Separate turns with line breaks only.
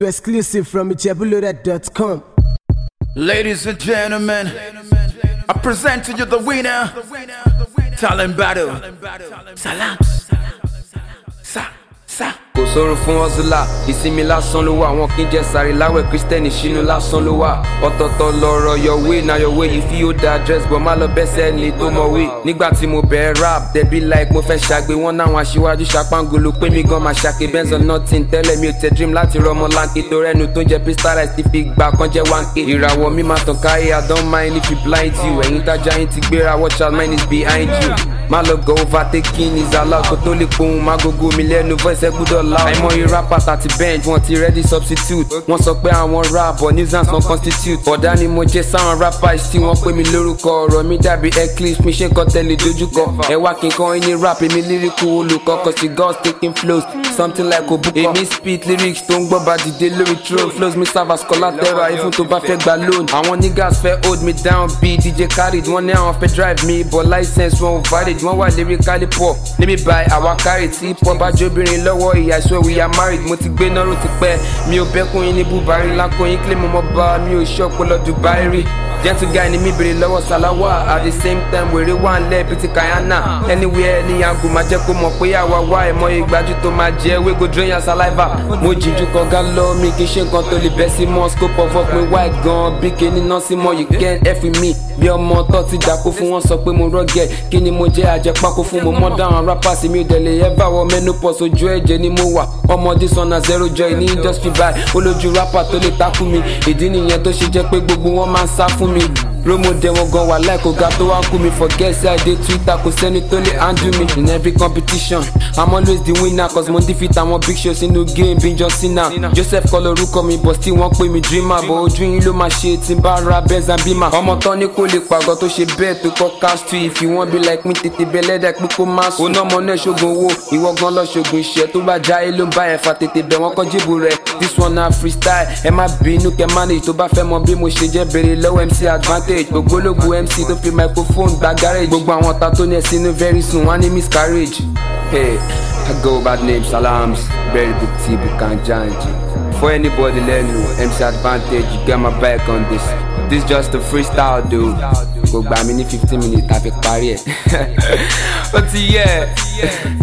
Exclusive from ijebuloaded.com.
Ladies and gentlemen, I present to you the winner, Talent Battle. Salams. Sa, sa.
kò sórun fún ọ́zùlà ìsinmi lásán ló wà wọn kì í jẹ sáré láwẹ̀ kristẹni sínú lásán ló wà ọ̀tọ̀ọ̀tọ̀ lọ̀rọ̀ yọ̀wé na yọ̀wé yìí fi ó da dress bọ̀ má lọ bẹ́sẹ̀ ní tó mọ̀wé nígbà tí mo bẹ̀rẹ̀ rap dẹ̀bí like mo fẹ́ ṣàgbé wọn náwọn aṣíwájú ṣàpángolo pé mi gan máa ṣàké benz on nothing tẹ́lẹ̀ mi ò tẹ dream láti rọmọ láńké tó rẹ́nu tó ń jẹ pistolize ti fi gbà kan jẹ́ wáńké ìràwọ̀ mi máa tàn káyé i don't mind if you blind you ẹ̀yin tájà yín ti gbéra watch out mine is behind you má lọ go overtaking is allowed kó tó lè pohùn má gogo mi lẹ́nu voice ẹ gbúdọ̀ loud. àìmọye rappers àti bench wọn ti ready substitute wọ́n sọ pé àwọn rap but nuisance wọn constitute. ọ̀dà ni mo jẹ́ sáwọn rappers tí wọ́n pè mí lórúkọ ọ̀rọ̀ mi dàbí eclipse mi ṣe nǹkan tẹ́lẹ̀ dojúkọ. ẹ wá kí n kọ́ ẹni rap èmi lyrical olùkọ́ cause the girls taking flows something like òbúkọ. èmi speed lyrics tó ń gbọ́ bá dìde lórí throne flows mi serve as collateral even tó bá fẹ́ gba loan. àwọn niggas fẹ́ hold me down bí dj khaled wọ́n ní àwọn fẹ́ drive me but license wọn ò valid wọ́n wà lyrically poor níbi báyìí àwa carry tí pop bá jóbìnrin lọ́wọ́ ìyá ìṣó we are married mo ti gbé nọ́rù ti pẹ́ mi ò bẹ́kùn yín ní búbarí lákò yín kílẹ̀ mo mọ́ bá mi ò ṣọ́ ọpọlọ dubai rí gentle guy ni mi bèrè lọ́wọ́ salawa at the same time wèrè wà ń lẹ́ bíi ti kayana anywhere ní yango máa jẹ́ kó mọ̀ pé àwa wá ẹ̀mọ́ ìgbájú tó máa jẹ́ wey go drain your saliva mo jìjú kọ̀ọ̀gá lọ mi kì í ṣe nǹkan tó lè bẹ́ sí mọ́ scope of work mi wide gan bí kíní náà sí mọ́ you can't f with me bí ọmọ tó ti dàkó fún wọn sọ pé mo rọ́gẹ̀ kí ni mo jẹ́ àjẹpákó fún mo mọ́ dáhùn rappers mi ò dẹ̀lẹ̀ ever wọ menopause ojú ẹ̀jẹ̀ ni mo wà ọmọdé sọnà zero joy ní industry vibe olójú rapper tó lè takú mi ìdí nìyẹn tó ṣe jẹ́ pé gbogbo wọn máa ń sá fún mi romode wọn gan wà láìkó ga tó wá ń kú mi forget say i dey twitter kò sẹ́ni tó lè handle me in every competition i'm always the winner cause mo defeat àwọn big shows inú game bí john cena joseph kọ́ lorúkọ mi but still wọ́n pè mí dreamer but ojú yín ló máa ṣe tí n bá ra benz and beamer ọmọ tán ní kò lè pàgọ́ tó ṣe bẹ́ẹ̀ tó kọ́ cash to if you wan be like me tètè bẹ́lẹ́dẹ̀ pé kó má sùn. oná ọmọ náà ṣoògùn owó ìwọ gan lọ ṣoògùn iṣẹ́ tó bá já ló ń bá ẹ̀fà tètè bẹ̀ wọ́n kọ́ jíìbù rẹ̀ this one na freestyle ẹ má bínú kẹ manage tó bá fẹ́ mọ bí mo ṣe jẹ́ béèrè lọ́wọ́ mc advantage ògbólógbò mc tó fi microphone gba garage gbogbo àwọn ta tó ní ẹ sínú very soon wọ́n á ní miscarriage. hey i go by the name salams very big t bukan janji for anybody lẹ́nu mc advantage you get my back on this this just a freestyle dude kò gbà mí ní fifteen minutes tàbí parí ẹ̀ ó ti yẹ